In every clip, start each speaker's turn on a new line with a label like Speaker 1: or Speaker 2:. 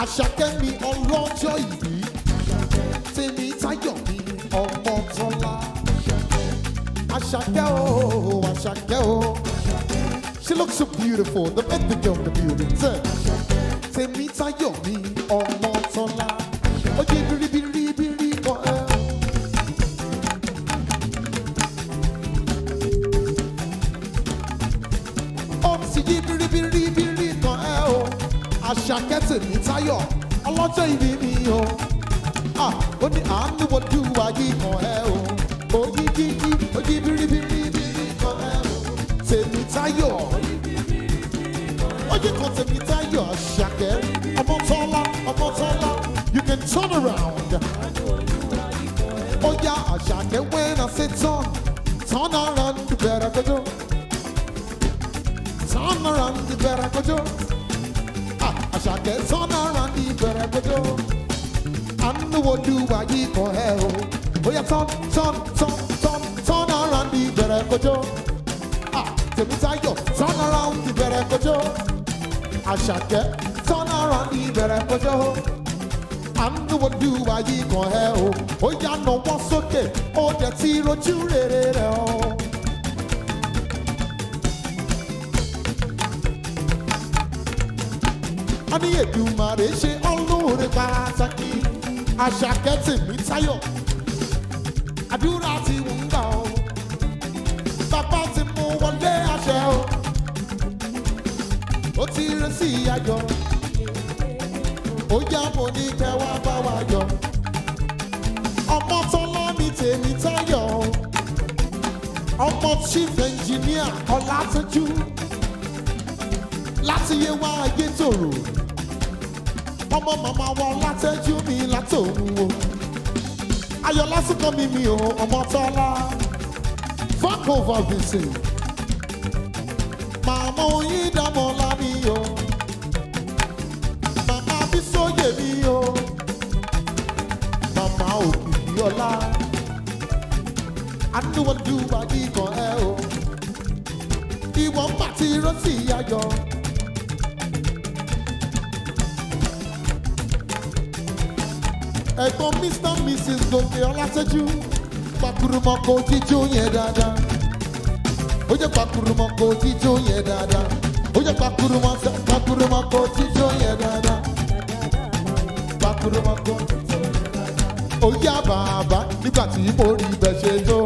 Speaker 1: àṣàkẹ́ mi ọlọ́jọ́ ìbí tèmi táyọ̀ mi ọmọ tọ́lá àṣàkẹ́ o àṣàkẹ́ o she looks so beautiful the birthday girl in the building sir tèmi táyọ̀ mi ọmọ tọ́lá oye biribiribiri kan ẹ. ó ti yí biribiribiri kan ẹ o àṣàkẹ́ tèmi táyọ̀ ọlọ́jọ́ ìbí mi o ah ó ní àánú wojú ayé kan ẹ o oyi yíyí oyi biribiribiri kan ẹ o tèmi táyọ̀ oye kan tèmi táyọ̀ àṣàkẹ́ ọmọ tọ́lá ọmọ tọ́lá you can turn around. Oh yeah, àṣàkẹ́ when I say turn turn around you better go do. Turn around you better go do. Ah, àṣàkẹ́ turn around you better go do. àánú olúwa yìí kan ẹ o bóyá tán tán tán tán tán around ìbẹ̀rẹ̀ kojú ah tèmi táyọ̀ tán around ìbẹ̀rẹ̀ kojú àṣàkẹ́ tán around ìbẹ̀rẹ̀ kojú àánú olúwa yìí kan ẹ o ó yá nawọ́ sókè ó dẹ̀ ti rojú rere rẹ̀ o. a ní èdùmàrè ṣe ọlọ́ọ̀rẹ́ pàtàkì àṣàkẹ́ tèmi táyọ̀ àdúrà tí ń gbà ọ́ bàbá ti mú wọlé àṣẹ o ó ti rẹ sí ayọ̀ ó yá mo ní kẹ́ wá bá wa yọ ọmọ tọ́lá mi tèmi táyọ̀ ọmọ chief engineer ọlátọ́jú láti yé wá ayé tòrò ọmọ màmá wa látẹ́jú mi látòun o ayọ̀ lásìkò mi mi o ọmọ tọ́lá fuck over vincent màmá oyin dámọ̀ lámì o màmá bísóyè mi o màmá òkìkí ọlá adúwọ̀dù wáyé kan ẹ o ìwọ̀n bàtí rọ́sì ayọ̀. ẹ̀gbọ́n mr and mrs gòkè ọlátẹ́jú pàkúrúmọ́ kò jíjó yẹn dáadáa ó jẹ́ pàkúrúmọ́ kò jíjó yẹn dáadáa ó jẹ́ pàkúrúmọ́ sẹ́ pàkúrúmọ́ kò jíjó yẹn dáadáa pàkúrúmọ́ kò jíjó yẹn dáadáa ó yá bàbá nígbà tí mo rí ibẹ̀ ṣe tó.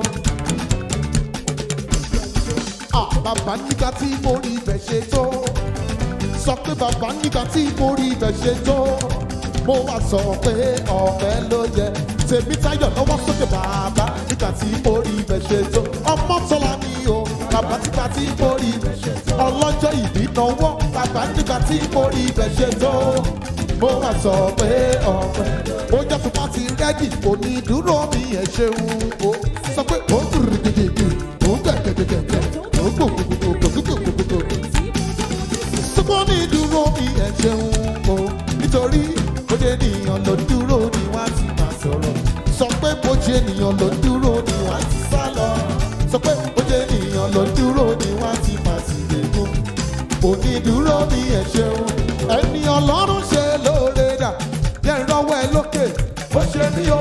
Speaker 1: Ah, bàbá nígbà tí mo rí ibẹ̀ ṣe tó sọ pé bàbá nígbà tí mo rí ibẹ̀ ṣe tó mo wá sọ pé ọ̀fẹ́ ló yẹ tèmi táyọ̀ lọ́wọ́ sókè bàbá nígbà tí mo rí ibẹ̀ ṣe tó ọmọ tọ́lá mi o bàbá nígbà tí mo rí ibẹ̀ ṣe tó ọlọ́jọ́ ìbí náwó bàbá nígbà tí mo rí ibẹ̀ ṣe tó mo wá sọ pé ọ̀fẹ́ ó jẹ́ fún pátì rẹ́gì òní dúró mi ẹ̀ ṣeun o sọ pé ó ń gìrìgìrìgì ó ń gẹ̀gẹ̀gẹ̀gẹ̀ ó ń gbògbògbògbògbògbògbò sọ́kọ́ ní dúró mi ẹ̀ ṣeun o nítorí bójú ènìyàn ló dúró ni wọ́n á ti máa sọ̀rọ̀ sọ pé bójú ènìyàn ló dúró ni wọ́n á ti sá lọ sọ pé bójú ènìyàn ló dúró ni wọ́n á ti máa sì lẹ́gùn onídúró ni ẹ̀ ṣeun ẹni ọlọ́run ṣe lóore dà jẹ́ ìrọ́wọ́ ẹ lókè ó ṣe mí o.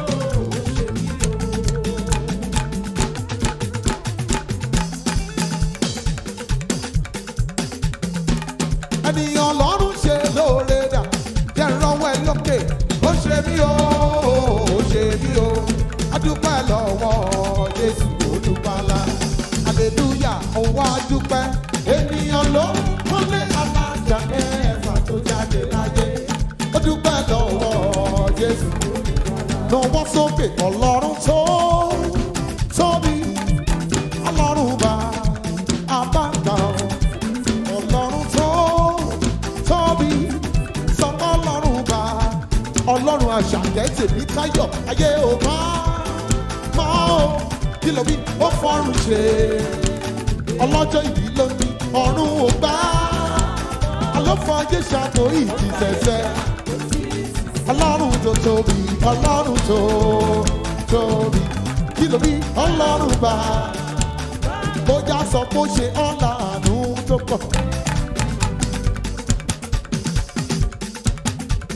Speaker 1: ènìyàn ọlọ́run ṣe lóore dà jẹ́ ìrànwọ́ ẹ lókè ó ṣe mí o ó ṣe mí o adúpẹ́ lọ́wọ́ jésù olùpàlà aleluya òun adúpẹ́ ènìyàn ló kọ́lé alájà ẹ̀fà tó jáde láyé ó dúpẹ́ lọ́wọ́ jésù lọ́wọ́ sókè ọlọ́run tó tóbi ọlọ́run bá abáńgá ọlọ́run tó tóbi sọ́kọ́ ọlọ́run bá ọlọ́run àṣàkẹ́ tèmi táyọ̀ ayé ò bá mọ́ o kí ló wí ó fọ́rùn ṣe ọlọ́jọ́ ìbí ló ní ọ̀run ò bá alọ́fọ́ ayé ṣàtò ìdí sẹ̀sẹ̀ ọlọ́run tó tóbi ọlọ́run tó tóbi kí ló wí ọlọ́run bá bójá sọ pé ó ṣe ọ̀la àánú tó pọ̀.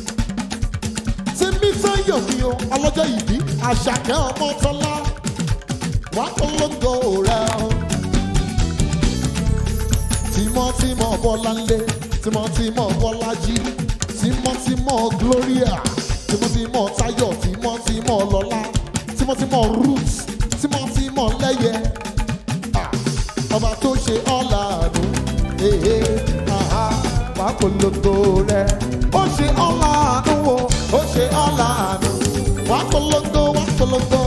Speaker 1: mi o ọlọ́jọ́ ìbí àṣàkẹ́ ọmọ tọ́lá wà polongo rẹ o. tímọ́tímọ́ bọ́láńlé tímọ́tímọ́ bọ́lájí tímọ́tímọ́ gloria tímọ́tímọ́ táyọ̀ tímọ́tímọ́ lọ́lá tímọ́tímọ́ ruth tímọ́tímọ́ lẹ́yẹ Ah, ọba tó ṣe ọ̀la àánú èhè àhá wà polongo rẹ ó ṣe ọ̀la àánú o ó ṣe ọ̀la àánú wà polongo wà polongo.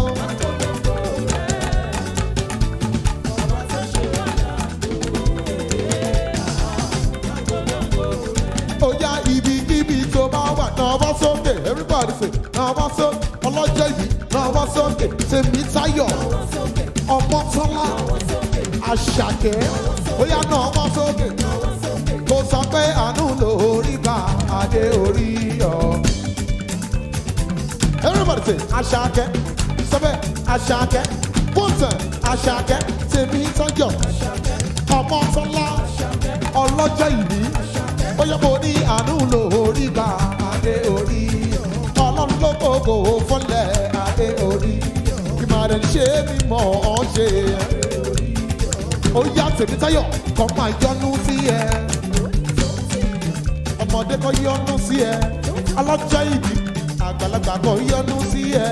Speaker 1: Oya ibikíbi tó bá wà náà bá sókè everybody say náà bá sókè ọlọ́jọ́ ìbí náà bá sókè tèmi táyọ̀ ọmọ tọ́lá àṣàkẹ́ oya náà bá sókè kò sọ pé àánú lórí gba adé orí ọ. everybody say àṣàkẹ́ sọ́bẹ̀ àṣàkẹ́ bùtẹ̀ àṣàkẹ́ tèmi táyọ̀ ọmọ tọ́lá ọlọ́jọ́ ìbí ó yẹ kó ní àánú lórí gba adé orí ọlọ́run ló gbogbo fọlẹ̀ adé orí ìmọ̀ràn ṣe mímọ́ ọ́ ṣe ó yá tèmi táyọ̀ kọ́ máa yọnu sí ẹ ọmọdé kọ́ yọnu sí ẹ ọlọ́jọ́ ìbí àgbàlagbà kọ́ yọnu sí ẹ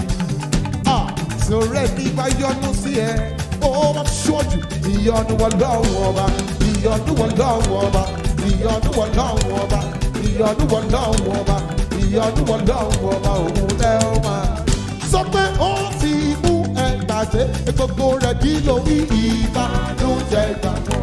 Speaker 1: sọ̀rọ̀ ní bá yọnu sí ẹ ó wọ́n ṣọ́ọ̀jù ìyọnu wọn lọ́wọ́ ọba ìyọnu wọn lọ́wọ́ ọba ìyọnu wọn lọ́wọ́ ọba ìyọnu wọn lọ́wọ́ ọba ìyọnu wọn lọ́wọ́ ọba òun lẹ́ ọ máa. sọ pé ó ti mú ẹ gbàgbé gbogbo rẹ̀ kí ló wí ìbánújẹ́ gbàgbọ́.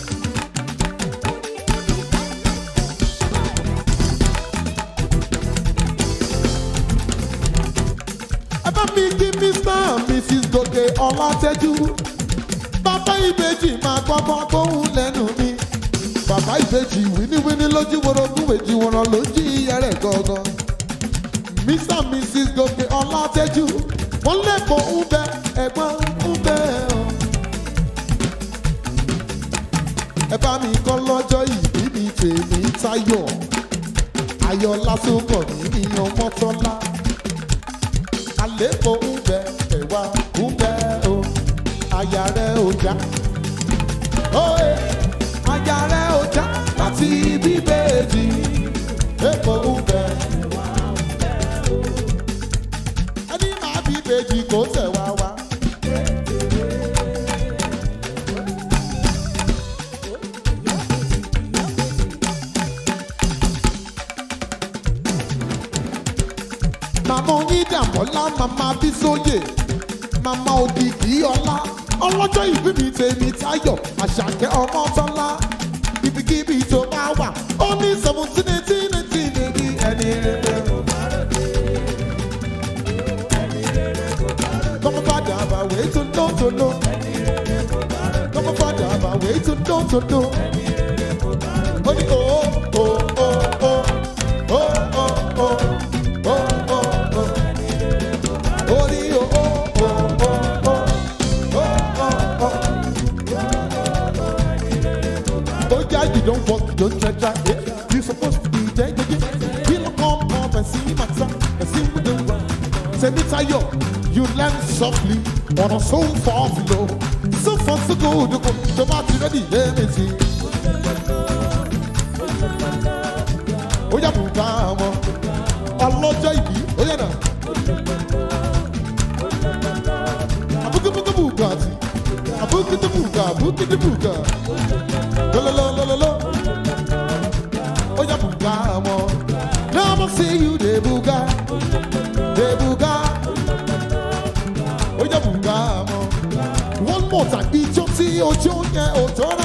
Speaker 1: ẹ bá mi kí mr and mrs gòkè ọlátẹ́jú bàbá ìbejì máa gbọ́gbọ́n tóun lẹ́nu mi bàbá ìbejì wíníwíní lójú worogún èjì wọ̀rọ̀ lójú iyẹrẹ gangan mr and mrs gòkè ọlátẹ́jú wọ́n lẹ́kọ̀ọ́ ń bẹ ẹ̀gbọ́n ń bẹ ọ́ ẹ bá mi kọ́ lọ́jọ́ ìbí mi tèmi táyọ̀ ayọ̀ lásùnkọ̀ mi ní ọmọtọ́lá àlékò ń bẹ ẹ̀wà ń bẹ o àyà rẹ̀ ò já. Oye, àyà rẹ̀ ò já láti bíbélì èkó ń bẹ. Ẹni máa bíbélì kò tẹ̀ wá wá. Màmá onídàmọ́lá, màmá Bísóyè, màmá ògìgì ọlá, ọlọ́jọ́ ìbí mi tèmi táyọ̀, àṣàkẹ́ ọmọ tọ́lá, ibikíbi tó bá wà, ó ní seventeen eighteen eighteen èmi ẹni rere. Kọ́mọ fàdà àbàwé tó dán tó dán. Kọ́mọ fàdà àbàwé tó dán tó dán. Ó ní o o o o o o o o o o. Ó ní o o o o o o o o. Oh yeah, you don't walk, you don't try, try it. You supposed to be there, yeah, yeah. He look come up and see my son, and see what they run. Send it to you. You land softly on a so far below. So far so good, you go. The party ready, let me see. Oh yeah, buka mo. Ọlọ́jọ́ ìbí, ó yẹ náà. Abukubuku buka ti. Abukutu buka, abukutu buka. Lololololo. Oh yeah, buka mo. Now I see you, de buka. De buka. ó yẹ bùgá mọ́. one more time ijó tí ojú yẹn ò tọ́ra.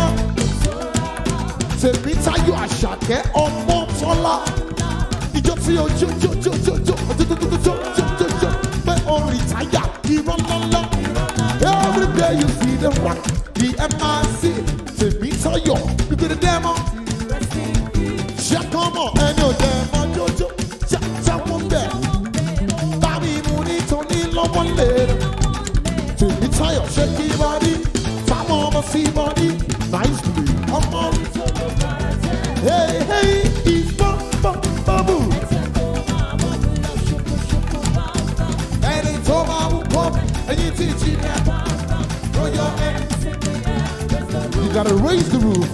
Speaker 1: tèmi táyọ̀ àṣàkẹ́ ọmọ tọ́lá. ijó tí ojú jó jó jó jó jó jó jó jó jó jó jó pé orin táyà irọ́ ńláńlá. every day you see them rock the MIC tèmi táyọ̀ bíbélì dẹ́mọ́. ṣàkọ́mọ̀ ẹni ò dẹ̀ mọ́ jójó ṣàtàwọn bẹ̀. bá mi mú nítorí lọ́wọ́ lè rẹ̀. Tèmi Táyọ̀ ṣe kí bọ́dí, fáwọn ọmọ sí bọ́dí, nicely ọmọ. Hey hey, ìfọ́ bọ́ bọ́bù.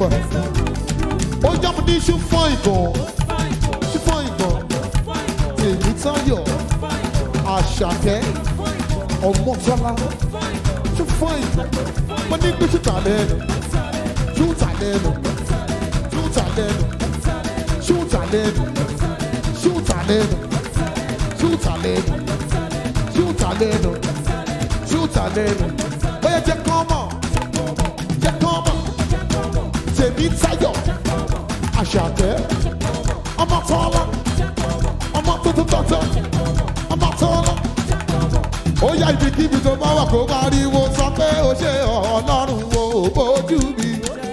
Speaker 1: fún ẹ. ó yá mo ní ṣú fún ìgàn ṣú fún ìgàn tèmi táyọ̀ àṣàkẹ́ ọmọtọ́lá ṣú fún ìgàn mo ní pé ṣùtà lẹ́nu ṣùtà lẹ́nu ṣùtà lẹ́nu ṣùtà lẹ́nu ṣùtà lẹ́nu ṣùtà lẹ́nu ṣùtà lẹ́nu ṣùtà lẹ́nu ó yẹ jẹ́ kán mọ̀ jẹ́ kán mọ̀ tèmi táyọ̀ àṣàkẹ́ ọmọ tọ́lá ọmọ tuntun tọ̀tọ̀ ọmọ tọ́lá ó yá ibikíbi tó bá wà kó pariwo sọ pé ó ṣe ọlọ́run wo bójú mi.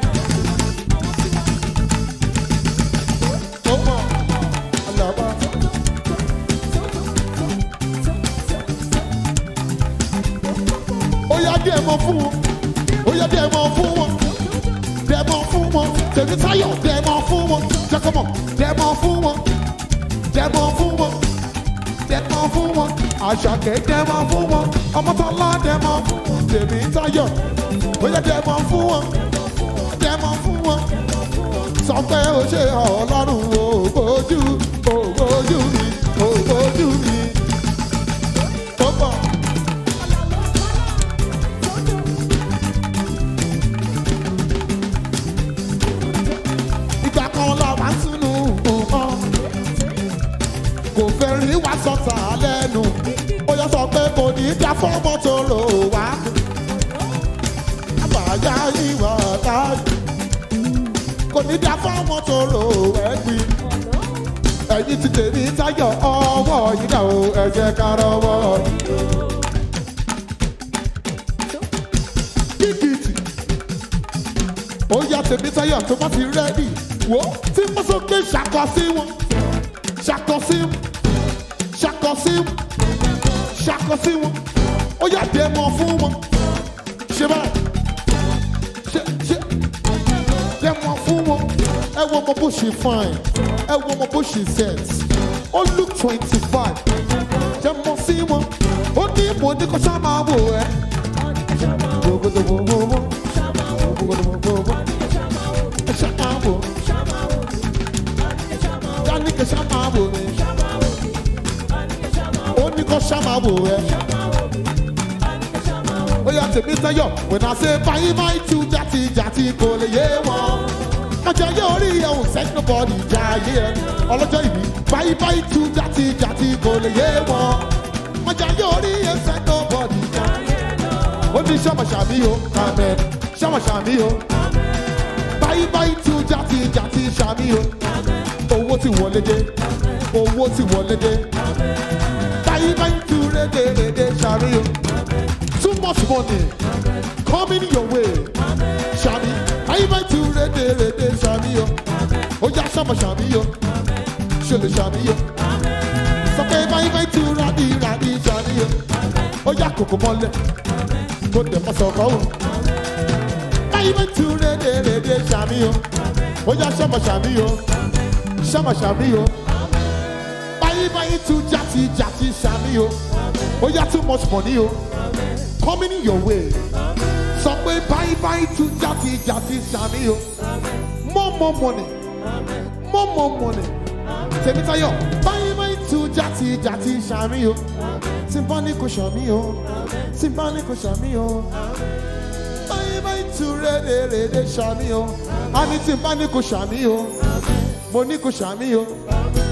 Speaker 1: ó mọ̀ ọlọ́ba. ó yá díẹ̀ mọ́ fún wọn ó yá díẹ̀ mọ́ fún wọn díẹ̀ mọ́ fún wọn tèmi táyọ̀ díẹ̀ mọ́ fún wọn jẹ́kọ̀mọ̀ díẹ̀ mọ́ fún wọn díẹ̀ mọ́ fún wọn díẹ̀ mọ́ fún wọn àṣàkẹ́ díẹ̀ mọ́ fún wọn ọmọtọ́lá díẹ̀ mọ́ fún wọn tèmi táyọ̀ ó yá díẹ̀ mọ́ fún wọn díẹ̀ mọ́ fún wọn sọ pé ó ṣe ọlọ́run o bójú o bójú mi o bójú mi ó bọ̀. ìgbà kan la wá sínú nǹkan kò fẹ́ rí wá sọ́tà lẹ́nu ó yọ sọ pé kò ní í dá fọ́mọ́ tó rò wá àbáyá ìwà láàyè kò ní í dá fọ́mọ́ tó rò ẹ̀gbin ẹ̀yin ti tèmi táyọ̀ ọwọ́ yìí dà o ẹ jẹ́ ká rọwọ́ kíkìtì ó yá tèmi táyọ̀ tó bá ti rẹ́dì wò ó tí mo sọ pé ṣàkọ sí wọn ṣàkọ sí wọn ṣàkọ sí wọn ṣàkọ sí wọn ó yá dẹ́mọ̀ fún wọn ṣe báyìí ṣe ṣe dẹ́mọ̀ fún wọn ẹ wo ọmọ bó ṣe fine ẹ wo ọmọ bó ṣe set ó look twenty five dẹ́mọ̀ sí wọn ó ní mo ní kó ṣá máa wò ẹ́ gbogbogbogbogbò gbogbogbogbogbò ẹ ṣá máa wò dání kẹ ṣá máa wò ẹ́ ó ní kó ṣá máa wò ẹ́ ó yà tèmi sẹ́yọ̀ when I say báyìí báyìí tú jàti jàti kò lè yé wọn ọjọ́ yóò rí ẹ̀ ò sẹ́ni nobody jà ayé ẹ̀ ọlọ́jọ́ ìbí báyìí báyìí tú jàti jàti kò lè yé wọn ọjọ́ yóò rí ẹ̀ sẹ́ni nobody jà ayé ẹ̀ ó ní sọ́mọ̀ṣàmí o amen sọ́mọ̀ṣàmí o báyìí báyìí tú jàti jàti ṣàmí o owó ti wọlé dé owó ti wọlé dé báyìí báyìí tú rédèrèdè ṣàmí o too much money coming your way ṣàmí báyìí báyìí tú rédèrèdè ṣàmí o ó yá sọ́mọ̀ṣàmí o ṣe lè ṣàmí o sọ pé báyìí báyìí tú rádì rádì ṣàmí o ó yá kòkó mọ́lẹ̀ kó dẹ̀ mọ́ sọ̀kọ́ o báyìí báyìí tú rédèrèdè ṣàmí o ó yá sọ́mọ̀ṣàmí o sọ́mọ̀ṣàmí o báyìí báyìí tú jàti jàti ṣàmí o ó yá too much money o coming your way sọ pé báyìí báyìí tú jàti jàti ṣàmí o more more money more more money tèmítayọ báyìí báyìí tú jàti jàti ṣàmí o tí n bá ní kò ṣàmí o tí n bá ní kò ṣàmí o báyìí báyìí tú rédèrèdè ṣàmí o a ní tí n bá ní kò ṣàmí o mo ní kò ṣàmí o